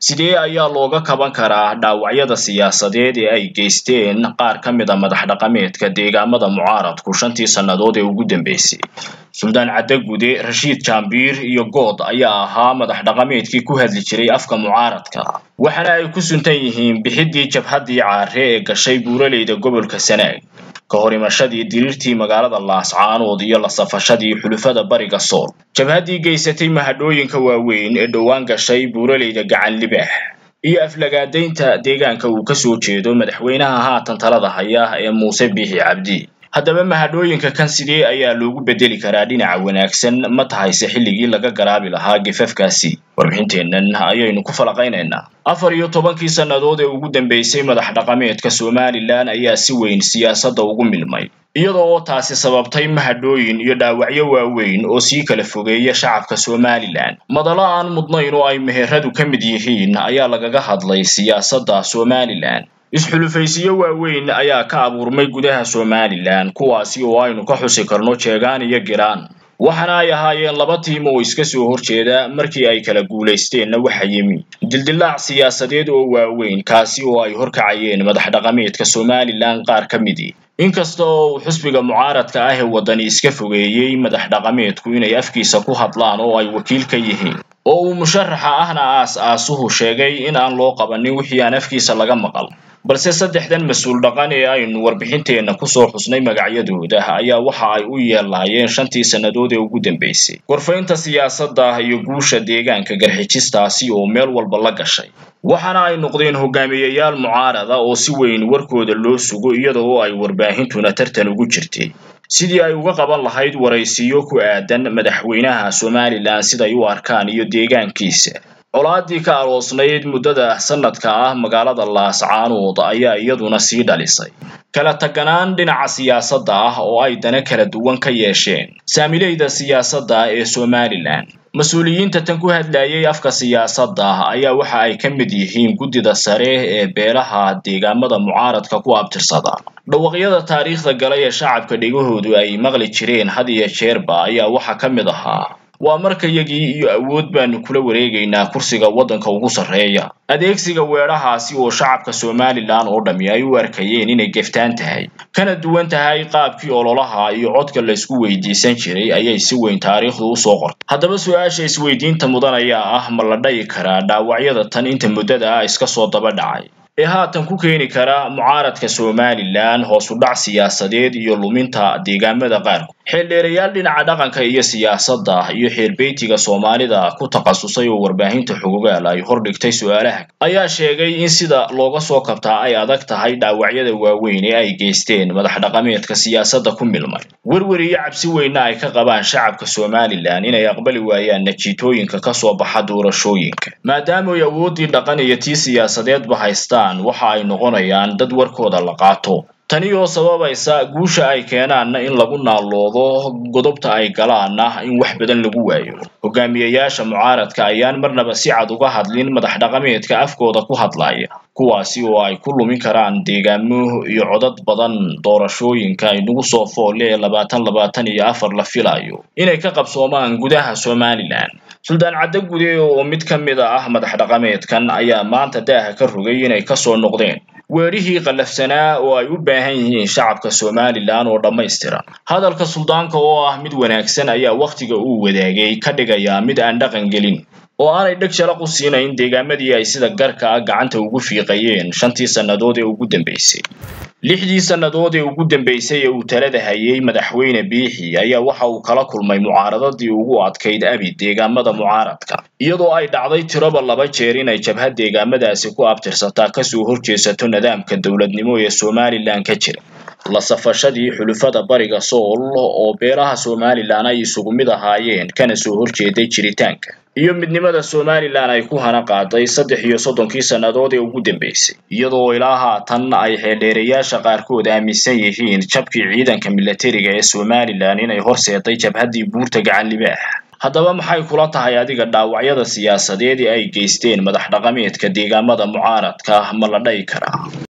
sidee ayaa looga kaban karaa dhaawacyada siyaasadeed ee ay geysteen qaar ka mid a madax dhaqameedka deegaamada mucaaradku shantii sannadood ee ugu dambeysay suldaan caddagude rashiid jaambiir iyo good ayaa ahaa madax dhaqameedkii ku hadli jiray afka mucaaradka waxaana ay ku suntan yihiin bixiddii jabhaddii caare ee gashay buuraleyda gobolka sanaag ka hor imashadii diriirtii magaalada laascaanood iyo la safashadii xulufada bariga sool jabhaddii geysatay mahadhooyinka waaweyn ee dhowaan gashay buuraleyda gacan libaax iyo aflagaadaynta deegaanka uu kasoo jeedo madaxweynaha haatan talada haya ee muuse biixi cabdi haddaba mahadhooyinka kan sidee ayaa loogu bedeli karaa dhinaca wanaagsan ma tahayse xilligii laga garaabi lahaa gefafkaasi warbixinteennan ayaynu ku falaqaynaynaa afar iyo tobankii sannadood ee ugu dambeysay madax dhaqameedka somalilan ayaa si weyn siyaasadda ugu milmay iyada oo taasi sababtay mahadhooyin iyo dhaawacyo waaweyn oo sii kala fogeeya shacabka somalilan madalo aan mudnayn oo ay meheradu ka mid yihiin ayaa lagaga hadlay siyaasadda somalilan is-xulufaysiyo waaweyn ayaa ka abuurmay gudaha somalilan kuwaasi oo aynu ka xusi karno jeegaan iyo giraan waxaana ay ahaayeen laba tiim oo iska soo horjeeda markii ay kala guulaysteenna waxa yimi dildilaac siyaasadeed oo waaweyn kaasi oo ay horkacayeen madax dhaqameedka somalilan qaar ka midii inkasta oo uu xusbiga mucaaradka ah ee waddani iska fogeeyey madax dhaqameedku inay afkiisa ku hadlaan oo ay wakiil ka yihiin oo uu musharaxa ahna aas-aasuhu sheegay in aan loo qabanin wixii aan afkiisa laga maqal balse saddexdan mas-uul dhaqan ee aynu warbixinteenna kusoo xusnay magacyadooda ayaa waxa ay u yeelaayeen shantii sannadood ee ugu dambeysay gorfaynta siyaasadda iyo guusha deegaanka garxijistaasi oo meel walba la gashay waxaana ay noqdeen hogaamiyayaal mucaarada oo si weyn warkooda loo sugo iyada oo ay warbaahintuna tartan ugu jirtay sidii ay uga qaban lahayd waraysiyo ku aadan madaxweynaha somalilan siday u arkaan iyo deegaankiisa colaadii ka aroosnayd muddada sanadka ah magaalada laascaanood ayaa iyaduna sii dhalisay kala taganaan dhinaca siyaasadda ah oo ay dana kala duwan ka yeesheen saamileyda siyaasadda ee somalilan mas-uuliyiinta tan ku hadlayay afka siyaasadda ayaa waxa ay ka mid yihiin guddida sare ee beelaha deegaamada mucaaradka ku abtirsada dhawaqyada taariikhda galay ee shacabka dhegahoodu ay maqli jireen had iyo jeerba ayaa waxaa ka mid ahaa waa markayagii iyo awood baanu kula wareegaynaa kursiga waddanka ugu sarreeya adeegsiga weedhahaasi oo shacabka somalilan oo dhammi ay u arkayeen inay geftaan tahay kana duwan tahay qaabkii ololaha iyo codka laysku weydiisan jiray ayay si weyn taariikhdu usoo qortay haddaba su-aasha isweydiinta mudan ayaa ah ma la dhayi karaa dhaawacyada tan inta muddada ah iska soo daba dhacay ee haatan ku keeni kara mucaaradka somalilan hoos u dhac siyaasadeed iyo luminta deegaamada qaarkood xeeldheerayaal dhinaca dhaqanka iyo siyaasadda iyo xeerbeytiga soomaalida ku takhasusay oo warbaahinta xogogaal ay hordhigtay su-aalaha ayaa sheegay in sida looga soo kabtaa ay adag tahay dhaawacyada waaweyn ee ay geysteen madax dhaqameedka siyaasadda ku milmay werwer iyo cabsi weynna ay ka qabaan shacabka somalilan inay aqbali waayaan najiitooyinka kasoo baxa doorashooyinka maadaamay awooddii dhaqan iyo tii siyaasadeedba haystaan waxa ay noqonayaan dad warkooda la qaato tani oo sababaysa guusha ay keenaanna in lagu naaloodo godobta ay galaanna in wax badan lagu waayo hogaamiyayaasha mucaaradka ayaan marnaba si cad uga hadlin madax dhaqameedka afkooda ku hadlaya kuwaasi oo ay ku lumin karaan deegaamo iyo codad badan doorashooyinka inagu soo foole ee labaatan labaatan iyo afar la filayo inay ka qabsoomaan gudaha somalilan suldaan caddagude oo mid ka mid a ah madax dhaqameedkan ayaa maanta daaha ka rogay inay kasoo noqdeen weerihii qallafsanaa oo ay u baahan yihiin shacabka somalilan oo dhammaystiran hadalka suldaanka oo ah mid wanaagsan ayaa wakhtiga uu wadaagay ka dhigayaa mid aan dhaqan gelin oo aanay dheg shalaq u siinayn deegaamadii ay sida garka ah gacanta ugu fiiqayeen shantii sannadood ee ugu dambeysay lixdii sannadood ee ugu dambeysay ee uu talada hayay madaxweyne biixi ayaa waxa uu kala kulmay mucaaradadii ugu adkayd abi deegaamada mucaaradka iyadoo ay dhacday tiroba laba jeer inay jabhad deegaamadaasi ku abtirsataa kasoo horjeesato nidaamka dowladnimo ee somalilan ka jira la safashadii xulufada bariga sool oo beelaha somalilan ay isugu mid ahaayeen kana soo horjeeday jiritaanka iyo midnimada somalilan ay ku hana qaaday saddex iyo soddonkii sannadood ee ugu dambeysay iyadoo ilaa haatan ay xeeldheerayaasha qaarkood aaminsan yihiin jabkii ciidanka milatariga ee somalilan inay horseeday jabhaddii buurta gacan libaax haddaba maxay kula tahay adiga dhaawacyada siyaasadeed ee ay geysteen madax dhaqameedka deegaamada mucaaradka ma la dhayi karaa